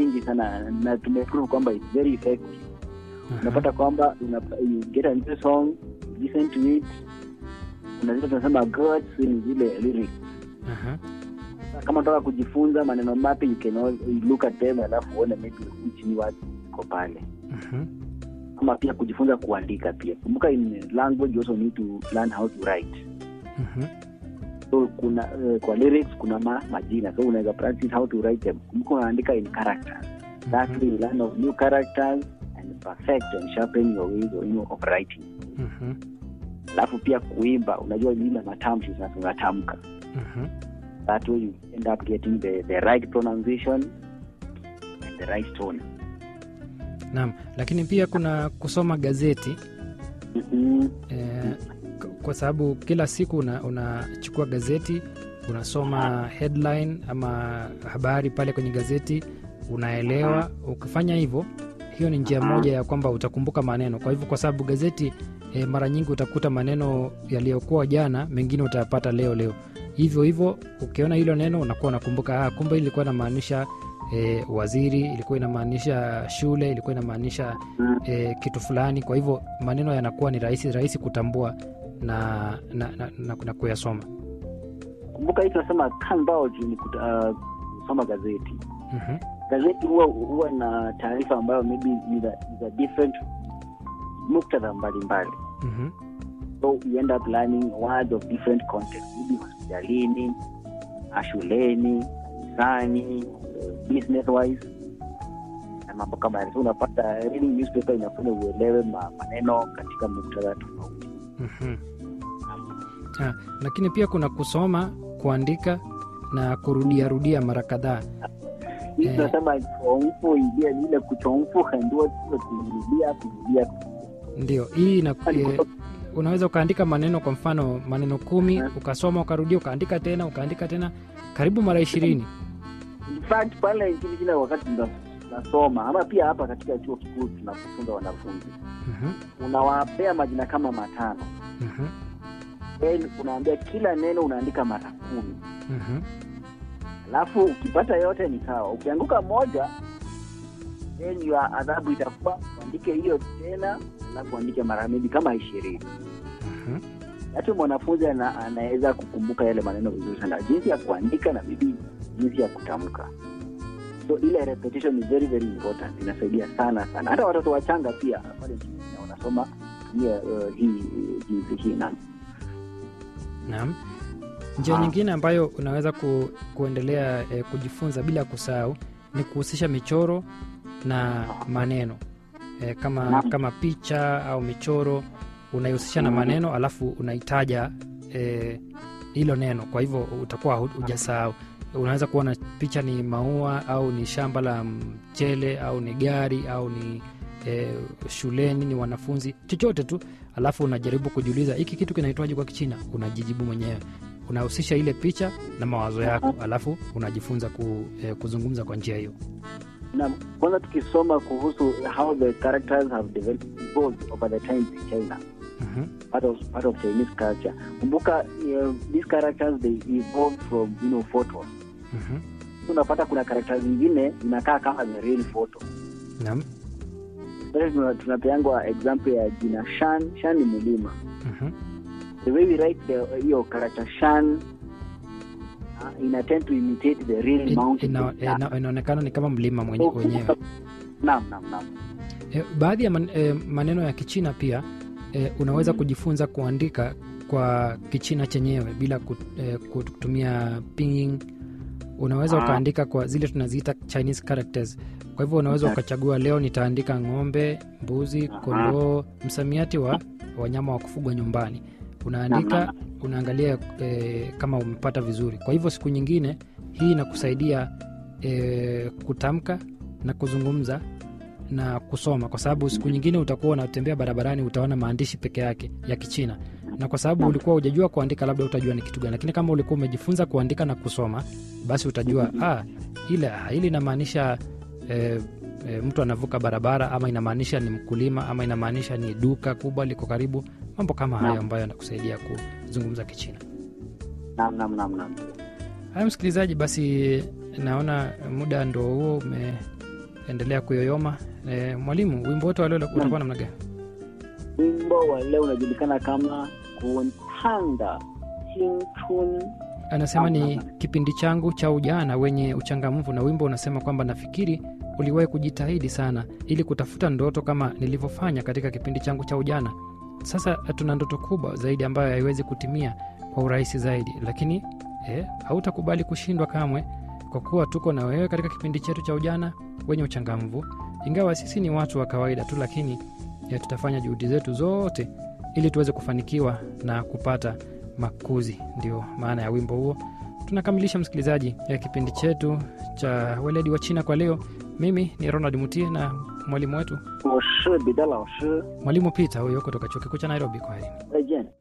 nyingi sana na tumeprove kwamba it's very effective Aha. unapata kwamba una- you get a new song you listen to it kuna zile tunasema gods ni zile lyrics Aha. kama unataka kujifunza maneno mapya you can al- you look at them alafu uone maybe which new words iko pale Mhm. ama pia kujifunza kuandika pia kumbuka in language you also need to learn how to write Mhm. so kuna uh, kwa lyrics kuna ma, majina so unaweza practice how to write them kumbuka unaandika in characters lastly you learn of new characters and perfect and sharpen your ways of, you know, of writing Mhm. alafu pia kuimba unajua zile matamshi sasa unatamka Mhm. that way you end up getting the, the right pronunciation and the right tone Naam, lakini pia kuna kusoma gazeti mm-hmm. eh, k- kwa sababu kila siku una- unachukua gazeti unasoma headline ama habari pale kwenye gazeti unaelewa ukifanya hivyo hiyo ni njia moja ya kwamba utakumbuka maneno kwa hivyo kwa sababu gazeti e, mara nyingi utakuta maneno yaliyokuwa jana mengine utayapata leo leo hivyo hivyo ukiona hilo neno unakuwa unakumbuka ah, kumbe ilikuwa inamaanisha e, waziri ilikuwa inamaanisha shule ilikuwa inamaanisha e, kitu fulani kwa hivyo maneno yanakuwa ni rahisi rahisi kutambua na, na, na, na, na kuyasoma kumbuka hii tunasema kanbao ni kuta- uh, kusoma gazeti Mhm, gazeti huwa huwa na taarifa ambayo maybe ni za ni za different muktadha mbalimbali mhm, so you end up learning words of different context maybe hospitalini ah, shuleni kanisani business wise na mambo kama yale so unapata reading newspaper inafanya uelewe ma, maneno katika muktadha tofauti mhm. Ah, lakini pia kuna kusoma kuandika na kurudiarudia mara kadhaa hii Eh. tunasema chomfu idia ni ile kuchomfu ndio kurudia kurudia ndio hii ina, e, unaweza ukaandika maneno kwa mfano maneno kumi ukasoma ukarudia ukaandika tena ukaandika tena karibu mara ishirini In fact pale nchini kila wakati tuna- tunasoma ama pia hapa katika chuo kikuu tunapofunza wanafunzi Mhm, unawapea majina kama matano mhm, then unaambia kila neno unaandika mara kumi mhm. alafu ukipata yote ni sawa ukianguka moja then your adhabu itakuwa uandike hiyo tena alafu uandike mara maybe kama ishirini Mhm. hata mwanafunzi ana, anaweza kukumbuka yale maneno vizuri sana jinsi ya kuandika na bibi jinsi ya kutamka so ile repetition is very very important inasaidia sana sana hata watoto wachanga pia pale nchini Kenya wanasoma tumia uh, hii jinsi hii na Naam. Njia Ah. nyingine ambayo unaweza ku, kuendelea eh, kujifunza bila kusahau ni kuhusisha michoro na maneno eh, kama, Naam. kama picha au michoro unaihusisha na Mm. maneno alafu unaitaja eh, hilo neno, kwa hivyo utakuwa hu- hujasahau. Unaweza kuona picha ni maua au ni shamba la mchele au ni gari au ni eh, shuleni ni wanafunzi, chochote tu alafu unajaribu kujiuliza hiki kitu kinaitwaje kwa kichina unajijibu mwenyewe unahusisha ile picha na mawazo yako alafu unajifunza ku, eh, kuzungumza kwa njia hiyo na kwanza tukisoma kuhusu how the characters have developed evolved over the times in China Mhm, part of part of Chinese culture kumbuka uh, these characters they evolved from you know photos mhm. So unapata kuna characters zingine zinakaa kama the real photo Naam. Sasa tuna- tunapeangwa example ya jina Shan. Shan ni mlima. Mhm, The way we write the hiyo character Shan uh, ina tend to imitate the real In- mountain. ina- ina- inaonekana ni kama mlima mwenye- wenyewe Naam, naam, naam. Eh, baadhi ya man, eh, maneno ya kichina pia eh, unaweza kujifunza kuandika kwa kichina chenyewe bila kut- eh, kutumia pinyin unaweza Ah. ukaandika kwa zile tunaziita chinese characters kwa hivyo unaweza Okay. ukachagua leo nitaandika ng'ombe mbuzi Aha. kondoo msamiati wa wanyama wa kufugwa nyumbani unaandika Naam, unaangalia eh, kama umepata vizuri kwa hivyo siku nyingine hii inakusaidia eh, kutamka na kuzungumza na kusoma kwa sababu siku nyingine utakuwa unatembea barabarani utaona maandishi peke yake ya kichina na kwa sababu ulikuwa hujajua kuandika labda utajua ni kitu gani lakini kama ulikuwa umejifunza kuandika na kusoma basi utajua ah, ile hili inamaanisha eh, eh, mtu anavuka barabara ama inamaanisha ni mkulima ama inamaanisha ni duka kubwa liko karibu mambo kama hayo Naam. ambayo yanakusaidia kuzungumza kichina Naam, naam, naam, naam. haya msikilizaji basi naona muda ndo huo endelea kuyoyoma. E, mwalimu, wimbo wote wa leo utakuwa namna gani? wimbo wa leo unajulikana kama kuntanda chinchun Anasema ni kipindi changu cha ujana wenye uchangamfu, na wimbo unasema kwamba nafikiri uliwahi kujitahidi sana ili kutafuta ndoto kama nilivyofanya katika kipindi changu cha ujana. Sasa tuna ndoto kubwa zaidi ambayo haiwezi kutimia kwa urahisi zaidi, lakini eh, hautakubali kushindwa kamwe, kwa kuwa tuko na wewe katika kipindi chetu cha ujana wenye uchangamfu. Ingawa sisi ni watu wa kawaida tu, lakini eh, tutafanya juhudi zetu zote ili tuweze kufanikiwa na kupata makuzi. Ndio maana ya wimbo huo. Tunakamilisha msikilizaji ya kipindi chetu cha weledi wa China kwa leo. Mimi ni Ronald Mutie na mwalimu wetu 我是彼得老师， mwalimu Peter huyo kutoka chuo kikuu cha Nairobi. Kwa heri. 再见。